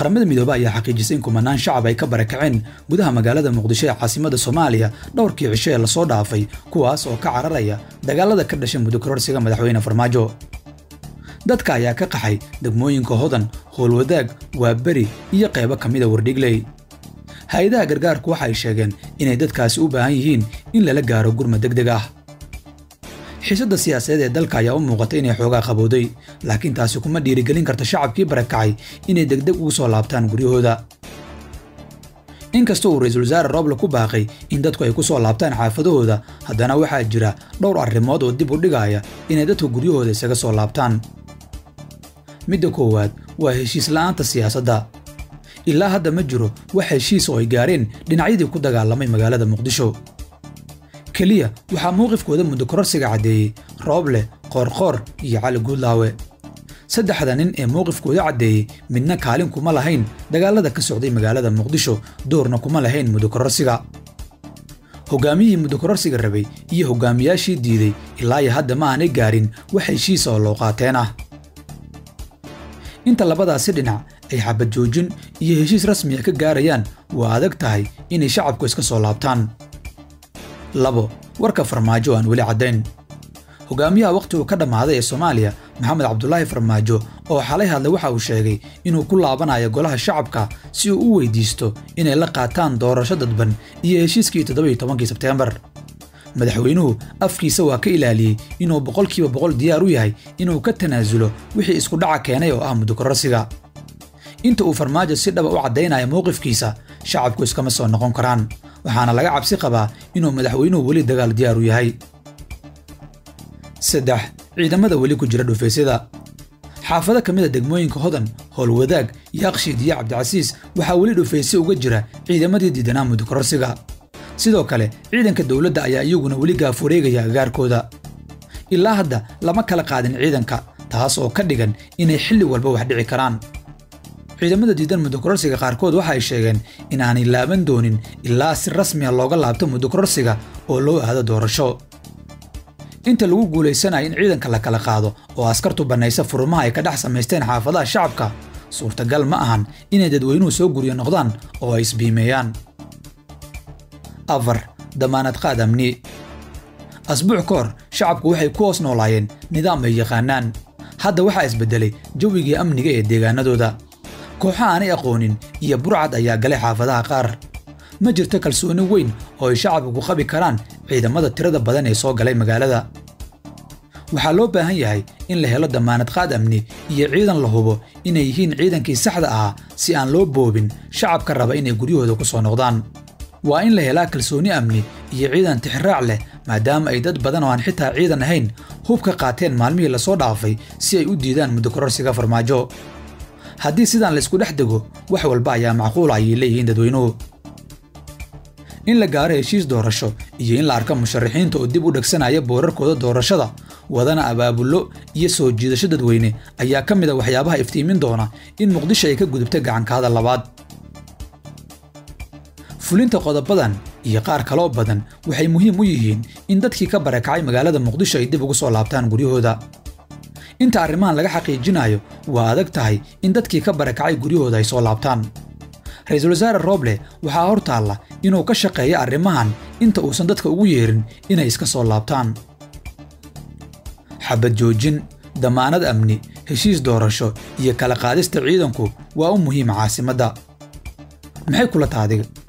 qaramada midoobe ayaa xaqiijisay in kumanaan shacab ay ka barakaceen gudaha magaalada muqdisho ee caasimada soomaaliya dhowrkii cisho ee lasoo dhaafay kuwaas oo ka cararaya dagaalada ka dhashay muddo kororsiga madaxweyne farmaajo dadka ayaa ka qaxay degmooyinka hodan howlwadaag waaberi iyo qaybo ka mida wardhigley hay-adaha gargaarku waxa ay sheegeen inay dadkaasi u baahan yihiin in lala gaaro gurma deg deg ah xiisadda siyaasadeed ee dalka ayaa u muuqata inay xoogaa qabowday laakiin taasi kuma dhiirigelin karta shacabkii barakacay inay degdeg ugu soo laabtaan guryahooda inkasta uu ra-iisul wasaare rooble ku baaqay in dadku ay ku soo laabtaan xaafadahooda haddana waxaa jira dhowr arrimood oo dib u dhigaya inay dadku guryahooda isaga soo laabtaan midda koowaad waa heshiis la'aanta siyaasadda ilaa hadda ma jiro wax heshiis oo ay gaareen dhinacyadii ku dagaalamay magaalada muqdisho keliya waxaa mowqifkooda muddo kororsiga caddeeyey rooble qoorqoor iyo cali guudlaawe saddexda nin ee mowqifkooda caddeeyey midna kaalin kuma lahayn dagaalada ka socday magaalada muqdisho doorna kuma lahayn muddo kororsiga hogaamiyihii muddo kororsiga rabay iyo hogaamiyaashii diiday ilaa iyo hadda ma aanay gaarin wax heshiisa oo loo qaateen ah inta labadaasi dhinac ay xabad joojin iyo heshiis rasmiya ka gaarayaan waa adag tahay inay shacabku iska soo laabtaan labo warka farmaajo aan weli caddayn hogaamiyaha wakhtigu ka dhammaaday ee soomaaliya maxamed cabdulaahi farmaajo oo xalay hadlay waxa uu sheegay inuu ku laabanayo golaha shacabka si uu u weydiisto inay la qaataan doorasho dadban iyo heshiiskii toddobiyo tobankii sebteembar madaxweynuhu afkiisa waa ka ilaaliyey inuu boqolkiiba boqol diyaar u yahay inuu ka tanaasulo wixii isku dhaca keenay oo ah muddo kororsiga inta uu farmaajo si dhaba u caddaynaya mowqifkiisa shacabku iskama soo noqon karaan waxaana laga cabsi qabaa inuu madaxweynuhu weli dagaal diyaar u yahay saddex ciidamada weli ku jira dhufaysyada xaafado ka mid a degmooyinka hodan howlwadaag yaaqshiid iyo cabdicasiis waxaa weli dhufaysye uga jira ciidamadii diidanaa muddo kororsiga sidoo kale ciidanka dowladda ayaa iyaguna weli gaafureegaya agaarkooda ilaa hadda lama kala qaadin ciidanka taas oo ka dhigan inay xilli walba wax dhici karaan ciidamada diidan muddo kororsiga qaarkood waxa ay sheegeen inaanay laaban doonin ilaa si rasmiya looga laabto muddo kororsiga oo loo aado doorasho inta lagu guulaysanayo in ciidanka la kala qaado oo askartu bannaysa furumaha ay ka dhex samaysteen xaafadaha shacabka suurtagal ma ahan inay dadweynuhu soo guryo noqdaan oo ay isbiimeeyaan afar damaanad qaad amni asbuuc ka hor shacabku waxay ku hoos noolaayeen nidaam ay yaqaanaan hadda waxaa isbeddelay jawigii amniga ee deegaanadooda kooxo aanay aqoonin iyo burcad ayaa galay xaafadaha qaar ma jirto kalsooni weyn oo ay shacabku ku qabi karaan ciidamada tirada badan ee soo galay magaalada waxaa loo baahan yahay in la helo damaanad qaad amni iyo ciidan la hubo inay yihiin ciidankii saxda ahaa si aan loo boobin shacabka raba inay guryahooda ku soo noqdaan waa in la helaa kalsooni amni iyo ciidan tixraac leh maadaama ay dad badan oo aan xitaa ciidan ahayn hub ka qaateen maalmihii lasoo dhaafay si ay u diidaan muddo kororsiga farmaajo haddii sidaan laysku dhex dego wax walba ayaa macquula ayay leeyihiin dadweynuhu in la gaaro heshiis doorasho iyo in la arko musharaxiinta oo dib u dhegsanaya boorarkooda doorashada wadana abaabullo iyo soo jiidasho dadweyne ayaa ka mid a waxyaabaha iftiimin doona in muqdisho ay ka gudubta gacankahada labaad fulinta qodobadan iyo qaar kaloo badan waxay muhiim u yihiin in dadkii ka barakacay magaalada muqdisho ay dib ugu soo laabtaan guryahooda inta arrimahan laga xaqiijinayo waa adag tahay in dadkii ka barakacay guryahooda ay soo laabtaan ra-iisul wasaare rooble waxaa hor taalla inuu ka shaqeeyo arrimahan inta uusan dadka ugu yeerin inay iska soo laabtaan xabad joojin damaanad amni heshiis doorasho iyo kala qaadista ciidanku waa u muhiima caasimadda maxay kula taadiga